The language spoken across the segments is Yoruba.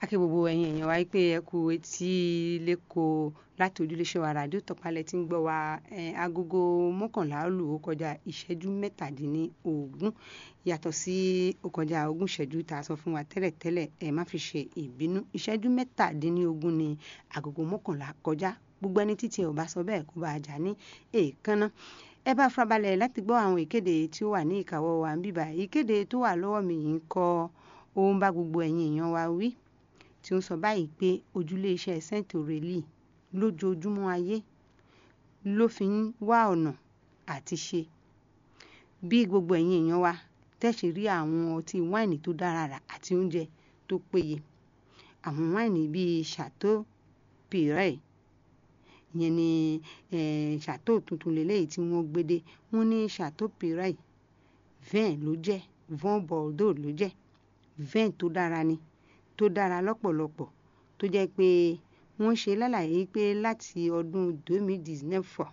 akẹ́ gbogbo ẹ̀yin èèyàn wa pé ẹ kú etí lẹ́kọ̀ọ́ láti ojúléṣẹ́ wa ràdíò tọ̀pálẹ̀ tí ń gbọ́ wa agogo mọ́kànlá lù ó kọjá ìṣẹ́jú mẹ́tàdínlógún yàtọ̀ sí ó kọjá ogún ìṣẹ́jú tá a sọ fún wa tẹ́lẹ̀tẹ́lẹ̀ ẹ má fi ṣe ìbínú ìṣẹ́jú mẹ́tàdínlógún ni agogo mọ́kànlá kọjá gbogbo ẹni títí ẹ ò bá sọ bẹ́ẹ̀ kó bá a jà ní èèkánná ẹ bá farabalẹ̀ láti gbọ́ àwọn ìkéde tí ó wà ní ìkáwọ́ wa ń bíbá ìkéde tó wà lọ́wọ́ mi yìí ń kọ́ ó ń bá gbogbo ẹ̀yin èèyàn wa wí tí ó ń sọ báyìí pé ojúlé iṣẹ́ Saint Aurelie lójoojúmọ́ ayé ló fi ń wá ọ̀nà àti ṣe bí gbogbo ẹ̀yin èèyàn wa tẹ̀sí rí àwọn ọtí wáìnì tó dára rà àti oúnjẹ tó péye àwọn wáìnì bíi Chateau Pirey ìyẹn ni Chateau tuntun lélẹ́yìí tí wọ́n gbédé wọ́n ní Chateau Pirey vin ló jẹ́ vin Bordeaux ló jẹ́ vin tó dára ni tó dára lọ́pọ̀lọpọ̀ tó jẹ́ pé wọ́n ṣe lálàyé pé láti ọdún 2019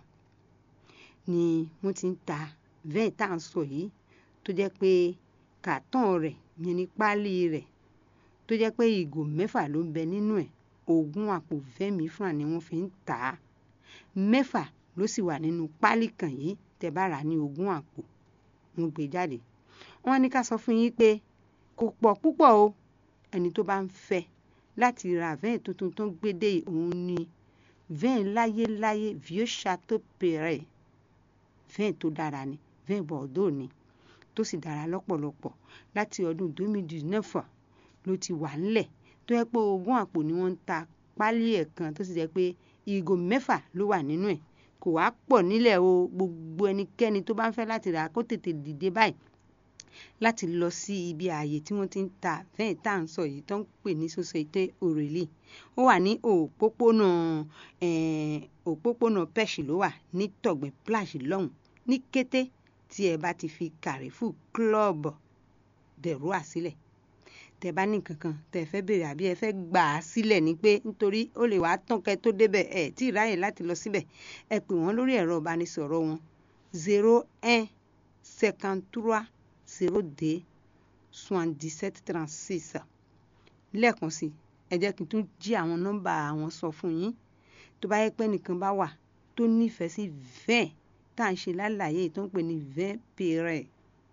ni wọ́n ti ń ta vin tá à ń sọ yìí tó jẹ́ pé kàtọ́n rẹ̀ yẹn ní páálí rẹ̀ tó jẹ́ pé ìgò mẹ́fà ló ń bẹ nínú ẹ̀ ogún àpò vẹ́mi fúnra ni wọ́n fi ń tà á mẹ́fà ló sì wà nínú páálí kan yìí tẹ́ bá rà ní ogún àpò wọ́n gbé jáde wọ́n ní ká sọ fún yín pé kò pọ̀ púpọ̀ o ẹni tó bá ń fẹ́ láti ra vin tuntun tó ń gbédè òun ni vin láyéláyé vieux Chateau Pirey vin tó dára ni vin Bordeaux ni tó sì dára lọ́pọ̀lọpọ̀ láti ọdún 2019 ló ti wà ńlẹ̀ tó yẹ pé ogún àpò ni wọ́n ń ta pálí ẹ̀ kan tó sì jẹ́ pé ìgò mẹ́fà ló wà nínú ẹ̀ kò wá pọ̀ nílẹ̀ o gbogbo ẹnikẹ́ni tó bá ń fẹ́ láti rà kó tètè dìde báyìí láti lọ sí ibi ààyè tí wọ́n ti ń ta vẹ́ẹ̀ tá à ń sọ yìí tó ń pè ní Société Aurelie ó wà ní òpópónà òpópónà pẹ́ṣì ló wà ní tọ̀gbìn plage lọ́hùn ní kété tí ẹ bá ti fi Carrefour Club de Roi sílẹ̀ tẹ bá ní kankan tẹ fẹ́ béèrè àbí ẹ fẹ́ gbà á sílẹ̀ ni pé nítorí ó lè wàá tán kẹ́ tó débẹ̀ ẹ tí ì ráyè láti lọ síbẹ̀ ẹ pè wọ́n lórí ẹ̀rọ ìbánisọ̀rọ̀ wọn zero un cinquante trois zero deux soixante-dix-sept trente-six lẹ́ẹ̀kan sí ẹ jẹ́ kí n tún jí àwọn nọ́mbà àwọn sọ fún yín tó bá yẹ pé nìkan bá wà tó nífẹ̀ẹ́ sí vin tá à ń ṣe lálàyé tó ń pè ní vin Pirey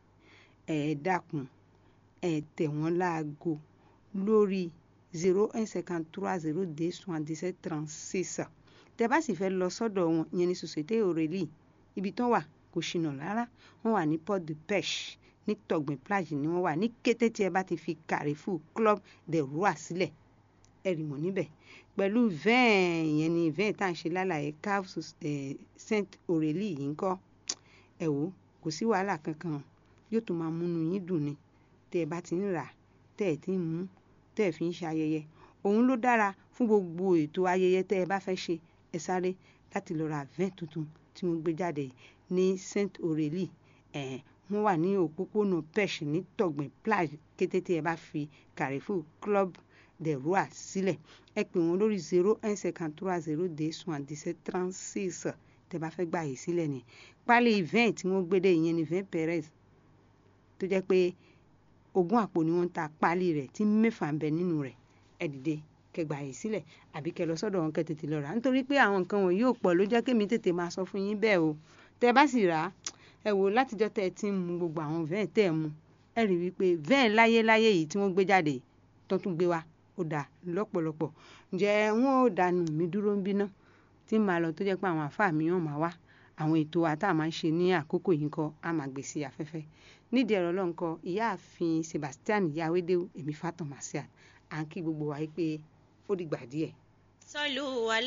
ẹ dákun ẹ tẹ̀ wọ́n láago lórí zero un cinquante trois zero deux soixante-dix-sept trente-six tẹ bá sì fẹ́ lọ sọ́dọ̀ wọn ìyẹn ní Société Aurelie ibi tán wà kò ṣìnà rárá wọ́n wà ní port de pêche ní tọ̀gbìn plage ni wọ́n wà ní kété tí ẹ bá ti fi Carrefour Club de Roi sílẹ̀ ẹ rí wọn níbẹ̀ pẹ̀lú vin ìyẹn ni vin tá à ń ṣe lálàyé cave Saint Aurelie yìí ń kọ́ ẹ wò kò sí wàhálà kankan yóò tún máa múnú yín dùn ni tẹ́ ẹ bá ti ń rà tẹ́ ẹ ti ń mú tẹ́ ẹ fi ń ṣe ayẹyẹ òun ló dára fún gbogbo ètò ayẹyẹ tẹ́ ẹ bá fẹ́ ṣe ẹ sáré láti lọ ra vin tuntun tí wọ́n gbé jáde ní Saint Aurelie ẹ̀ wọ́n wà ní òpópónà pêche ní tọ̀gbìn plage kété tí ẹ bá fi Carrefour Club de Roi sílẹ̀ ẹ pè wọ́n lórí zero un cinquante trois zero deux soixante-dix-sept trente-six tẹ́ bá fẹ́ gbà yìí sílẹ̀ ni pálí vin tí wọ́n gbé dé ìyẹn ni vin Perez tó jẹ́ pé ogún àpò ni wọ́n ń ta páálí rẹ̀ tí mẹ́fà ń bẹ nínú rẹ̀ ẹ dìde kẹgbà yìí sílẹ̀ àbí kẹ lọ sọ́dọ̀ wọn kẹ tètè lọ rà nítorí pé àwọn nǹkan wọ̀nyí ò pọ̀ ló jẹ́ kémi tètè máa sọ fún yín bẹ́ẹ̀ o tẹ bá sì rà á ẹ wò látijọ́ tẹ ẹ ti ń mu gbogbo àwọn vẹ́ẹ̀ tẹ́ ẹ mu ẹ rí wípé vẹ́ẹ̀ láyé láyé yìí tí wọ́n gbé jáde tó tún gbé wa ó dà lọ́pọ̀lọpọ̀ ǹjẹ́ wọn ò dànù mí dúró ń bínú tí màá lọ tó jẹ́ pé àwọn àfáà mi hàn máa wá àwọn ètò wa tá a máa ń ṣe ní àkókò yìí kọ́ a máa gbé sí afẹ́fẹ́ nídìí ẹ̀rọ lọ́nkọ ìyáàfin Sebastian yawédéwù èmi Fatom Marcial à ń kí gbogbo wa yìí pé ó dìgbà díẹ̀. sọlù wàlá.